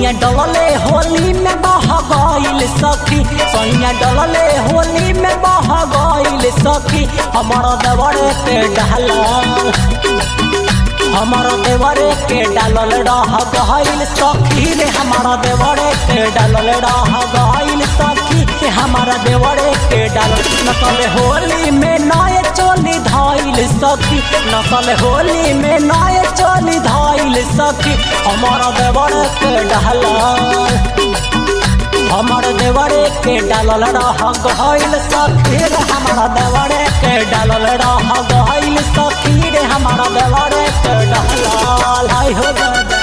सैया डलले होली में बह गईल सखी सैया डलले होली में बह गईल सखी हमारा देवरे के डाला हमारा देवरे के डालल रह गईल सखी रे हमारा देवरे के डालल रह गईल सखी रे हमारा देवरे के डालल नकल होली में नए चोली धाइल सखी नकल होली में नए चोली धाइल सखी हमारा देवरे के डालल हमार देवरे के डालल रह गईल सखी रे हमारा देवरे के डालल रह गईल सखी रे हमारा देवरे के डालल हाय हो दादा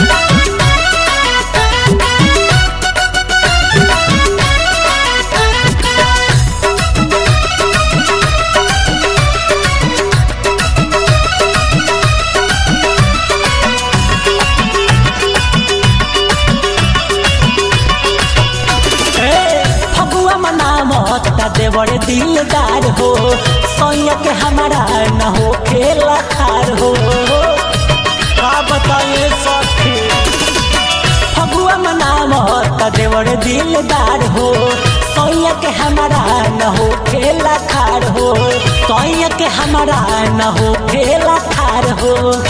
फगुआ मनामत का देवर दिलदार हो सैया के हमारा न हो खेला खार हो का बताइए सखी फगुआ मनामत का देवर दिलदार हो सैया के हमारा न हो खेला खार हो सैया के हमारा न हो खेला खार हो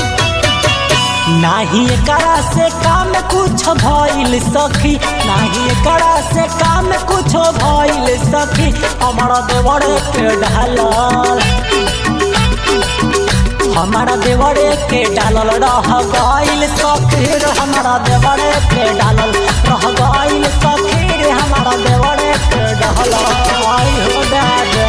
नाही एकरा से काम कुछ भइल सखी नाही एकरा से काम कुछ भइल सखी हमारा देवरे के डालल हमारा देवरे के डालल रह गईल सखी रे हमारा देवरे के डालल रह गईल सखी रे हमारा देवरे के डालल आई हो दादा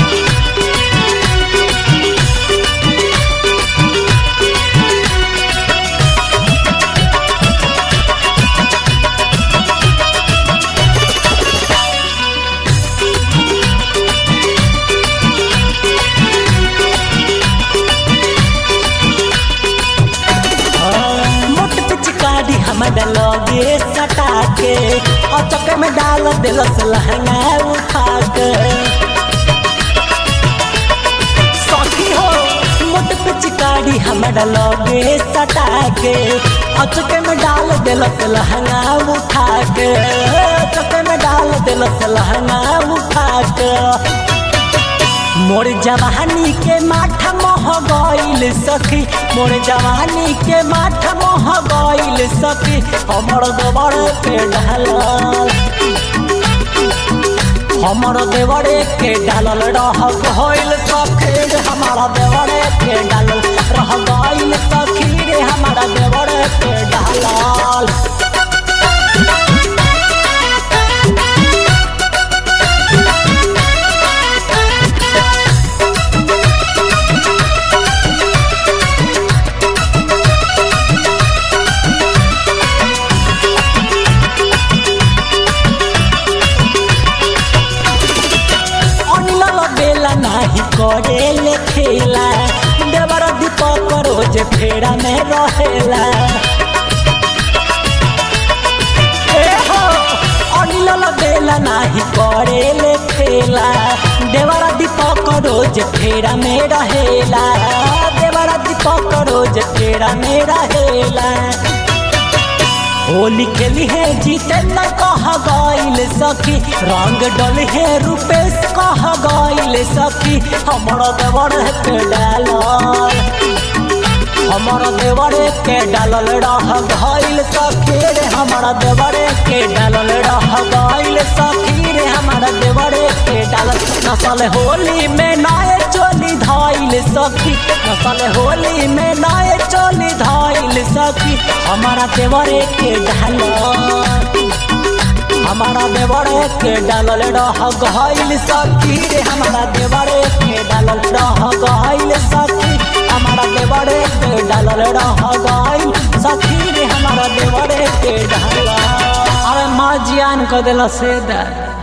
मोट पिचकारी हमारा लगे सटा के और चक्कर में डाल दिलस लहंगा उठा के सखी हो मोट पिचकारी हमारा लगे सटा के और चक्कर में डाल दिलस लहंगा उठा के चक्कर में डाल दिलस लहंगा उठा के मोर जवानी के माथा मोह गईल सखी मोर जवानी के माथा मोह गईल सखी हमर देवर के ढालल हमर देवरे के डालल रह गईल सखी रे हमारा देवरे के डालल रह गईल सखी रे हमारा देवरे के डालल अनिल बेला नाही करे ले खेला देवर दीपक रोज फेरा में रहेला ए हो अनिल बेला नाही करे ले खेला देवर दीपक रोज फेरा में रहेला देवर दीपक रोज फेरा में रहेला होली खेली है जीते न कह गईल सखी रंग डल है रूपेश कह गईल सखी हमारा देवर के डालल हमारा देवर के डालल रह गईल सखी रे हमारा देवर के डालल रह गईल सखी रे हमारा देवर के डालल नसल होली में नए चोली धाइल सखी नसल होली में नए चोली धाइल सखी हमारा देवरे के डालल हमारा देवरे के डालल रह गईल सखी रे हमारा देवरे के डालल रह गईल सखी हमारा देवरे के डालल रह गईल सखी रे हमारा देवरे के डालल अरे माँ जियान कर दिला से दर